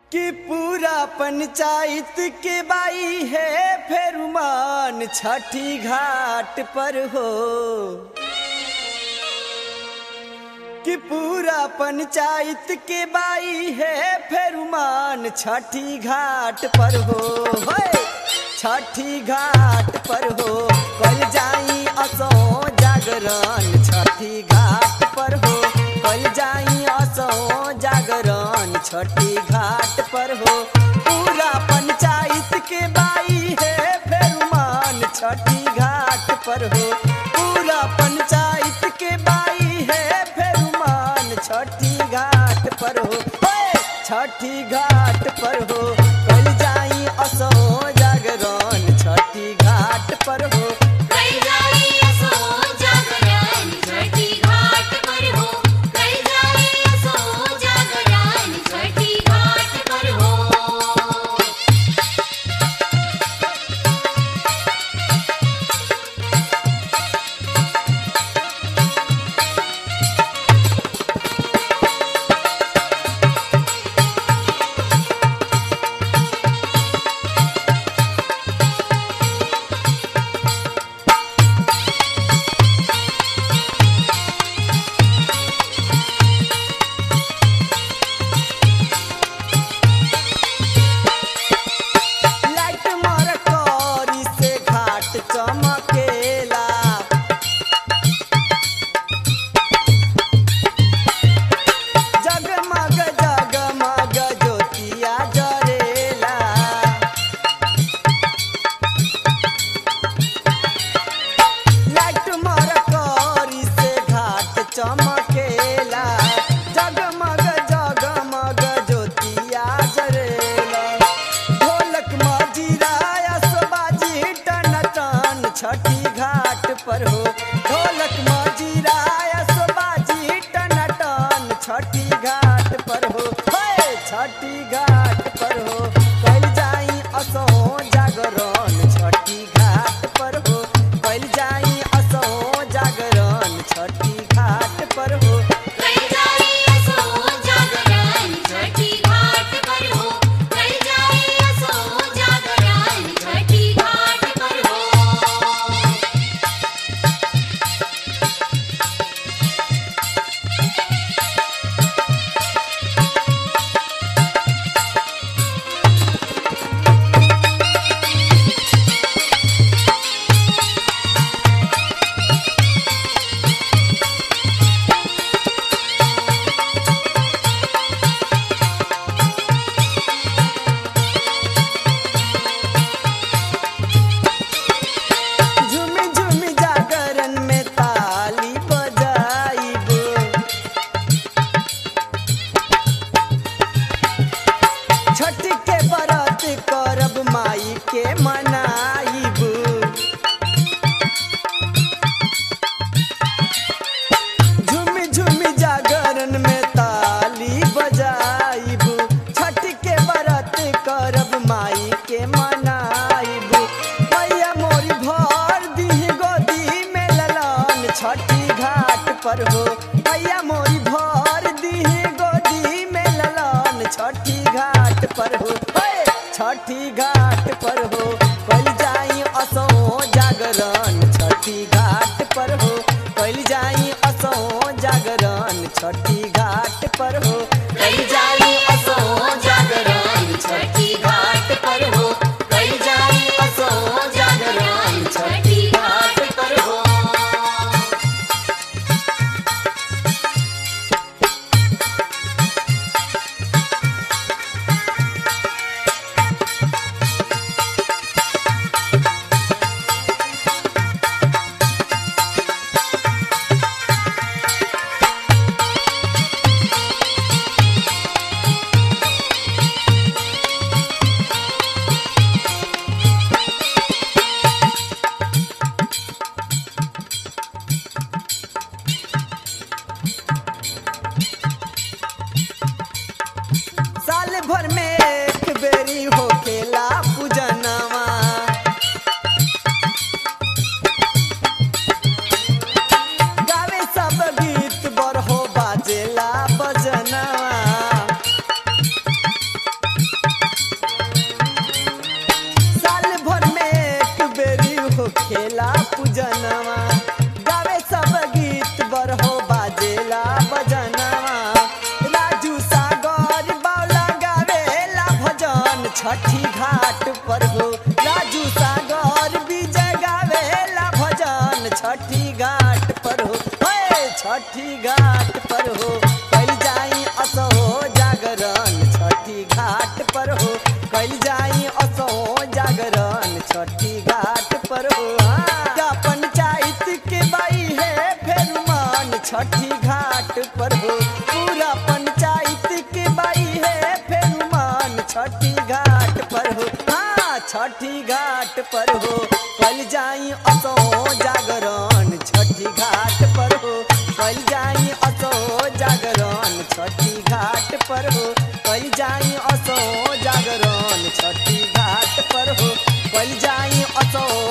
कि पूरा पंचायत के बाई है फेरुमान छठी घाट पर हो कि पूरा पंचायत के बाई है फेरुमान छठी घाट पर हो होय! छठी घाट पर हो कल जाई असो जागरण छठी घाट पर हो कल जाई असो जागरण छठी घाट पर हो पूरा पंचायत के बाई है फेरुमान छठी घाट पर हो पूरा पंचायत के बाई है फेरुमान छठी घाट पर हो होय! छठी घाट पर हो कल जाई असो जागरण छठी घाट पर हो कल जाई असो जागरण छठी घाट पर हो कल जाई असो जागरण छठी घाट पर हो लाइट मार करी से घाट चमकेला जगमग जगमग ज्योतिया जरेला लाइट मार करी से घाट चमकेला जगमग जगमग ज्योतिया जरेला ढोलक मजीरा असबाजी टन टन छठी घाट पर हो ढोलक मजीरा असबाजी टन टन छठी घाट पर हो हे छठी घाट पर हो कल जाई असो जागरण छठी घाट पर हो कल जाई असो जागरण छठी घाट पर हो कल जाई असो जागरण छठी घाट पर हो कल जाई असो जागरण छठी घाट पर हो झुमी झुमी जागरण में ताली बजाइब छठ के व्रत करब माई के मनाइब झुमी झुमी जागरण में ताली बजाइब छठ के व्रत करब माई के मनाइब मैया मोरी भर दी गोदी में ललन छठी घाट पर हो मैया मोरी भर दी गोदी में ललन छठी घाट पर हो हे! छठी घाट पर हो कल जाई असो जागरण छठी घाट पर हो कल जाई असो जागरण छठी घाट पर हो कल जाई असो जागरण छठी घाट पर हो कल जाई असो जागरण छठी घाट पर हो साल भर में एक बेरी होखेला पूजनवा गावे सब गीत बरहो बाजेला बजनवा छठी घाट पर हो राजू सागर विजय गावेला भजन छठी घाट पर हो हे छठी घाट पर हो कल जाई असो जागरण छठी घाट पर हो कल जाई असो जागरण छठी घाट पर हो हाँ। का पंचायत के बाई है फेर मान छठी घाट पर हो पूरा पंचायत के बाई है फेर मान छठी घाट पर हो हाँ छठी घाट पर हो कल जाई असो जागरण छठी घाट पर हो कल जाई असो जागरण छठी घाट पर हो कल जाई असो जागरण छठी घाट पर हो कल जाई असो